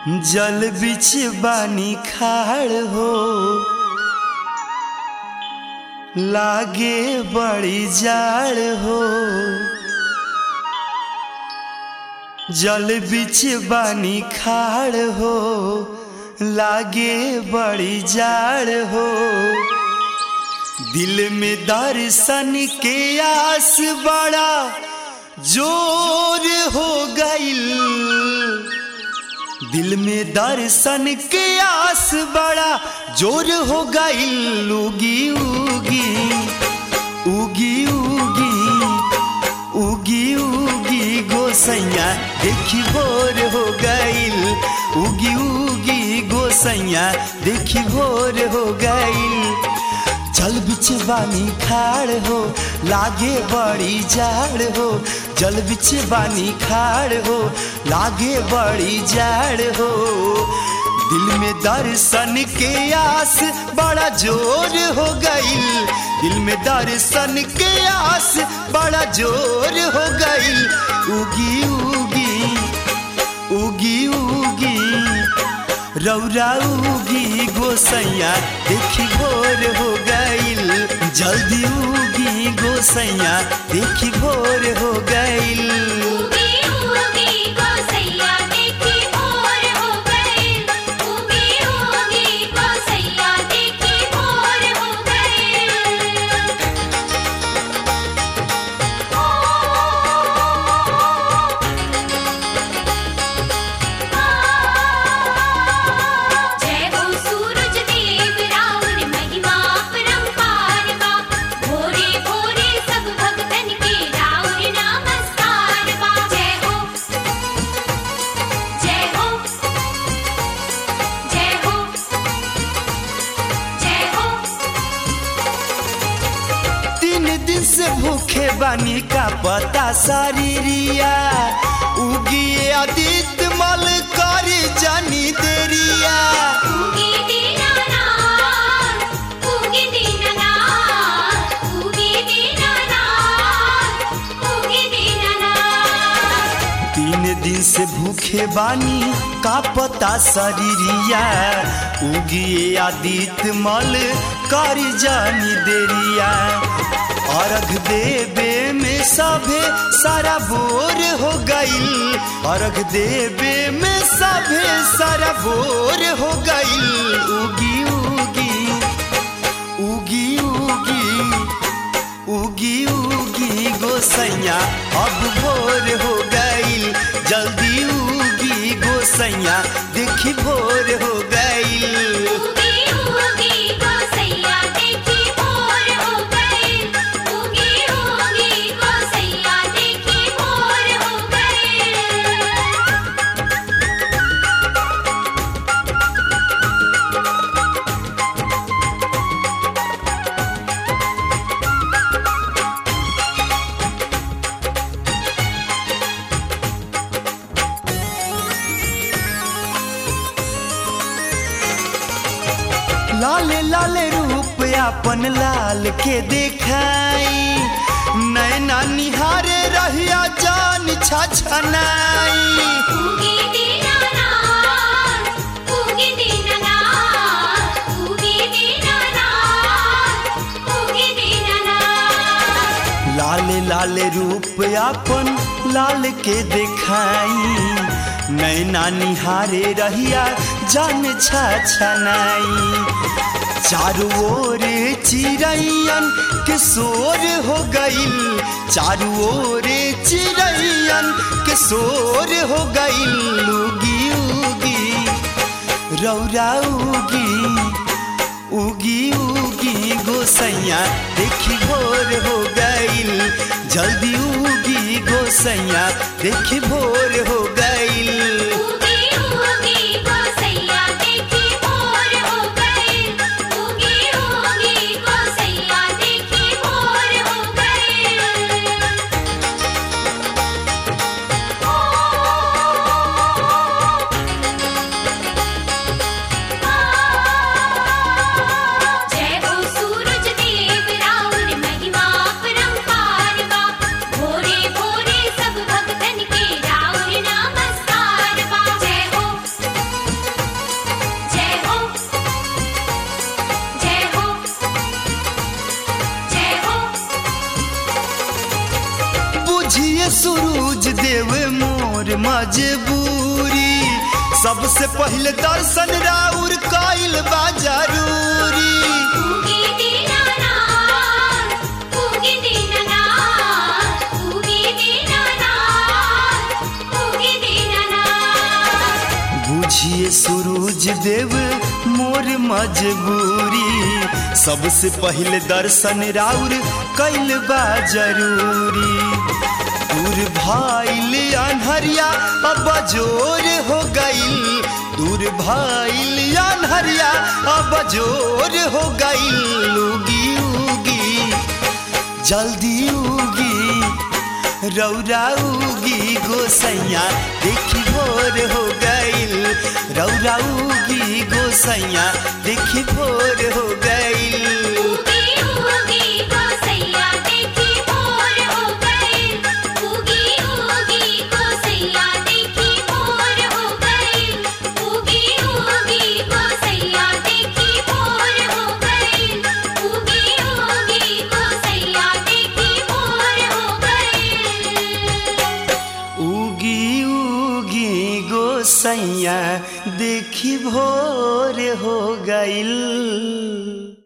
जल बिछ बानी खाड़ हो लागे बड़ी जाड़ हो जल बिछ बानी खाड़ हो लागे बड़ी जाड़ हो दिल में दर्शन के आस बड़ा जोर हो गईल दिल में दर्शन के आस बड़ा जोर हो गईल उगी उगी उगी उगी उगी उगी गोसैया देखी भोर हो गईल उगी उगी गोसैया देखी भोर हो गईल जल बिच बानी खाड़ हो लागे बड़ी जाड़ हो जल बिच बानी खाड़ हो लागे बड़ी जाड़ हो दिल में दर्शन के आस बड़ा जोर हो गईल दिल में दर्शन के आस बड़ा जोर हो गईल उगी उगी उगी उगी रौरा उगी गोसैया देखी भोर हो गईल जल्दी उगी गोसैया देखी भोर हो गईल उगी उगी गोसैया देखी भोर हो गई उगी उगी गोसैया देखी भोर हो गई जय हो सूरज देव राउर महिमा परंपार बा भोरे भोरे सब भक्तन के राउर नमस्कार बा जय हो जय हो जय हो जय हो तीन दिन से भूखे बानी का पता शरीरिया उगी आदित्य मल कर जानी देरिया उगी दीनानाथ उगी दीनानाथ उगी दीनानाथ उगी दीनानाथ तीन दिन से भूखे बानी का पता शरीरिया उगिए आदित्य मल कर जानी देरिया अर्घ देवे में सभे सारा बोर हो गईल अर्घ देवे में सभे सारा बोर हो गईल उगी उगी उगी उगी उगी उगी गोसैया अब भोर हो गईल जल्दी उगी गोसैया देखी भोर हो गईल उगी उगी गोसैया देखी भोर हो गई उगी उगी गोसैया देखी भोर हो गई लाले लाले रूप अपन लाल के देखाई नैना निहारे रहिया जान छछनाई उगी दीनानाथ उगी दीनानाथ उगी दीनानाथ उगी दीनानाथ लाले लाले रूप अपन लाल के देखाई नैना निहारे रहिया जान छछनाई चारू ओर चिड़ैयन के शोर हो गईल चारू ओर चिड़ैयन के शोर हो गईल उगी उगी रौरा उगी उगी उगी गोसैया देखी भोर हो गईल जल्दी उगी गोसैया देखी भोर हो गईल उगी उगी गोसैया देखी भोर हो गई उगी उगी गोसैया देखी भोर हो गई जय हो सूरज देव राउर महिमा परंपार बा भोरे भोरे सब भक्तन के राउर नमस्कार सूरज देव मोर मजबूरी सबसे पहले दर्शन राउर कइल बा जरूरी उगी दीनानाथ उगी दीनानाथ उगी दीनानाथ उगी दीनानाथ बुझिए सूरज देव मोर मजबूरी सबसे पहले दर्शन राउर कैल बा जरूरी दूर भाईल अनहरिया अब जोर हो गईल दूर भाईल अनहरिया अब जोर हो गईल उगी उगी जल्दी उगी रौरा उगी गोसैया देखी भोर हो गईल रौरा उगी गोसैया देखी भोर हो गईल उगी उगी गोसैया देखी भोर हो गई उगी उगी गोसैया देखी भोर हो गई उगी उगी गोसैया देखी भोर हो गई उगी उगी गोसैया देखी भोर हो गई उगी उगी गोसैया देखी भोर हो गईल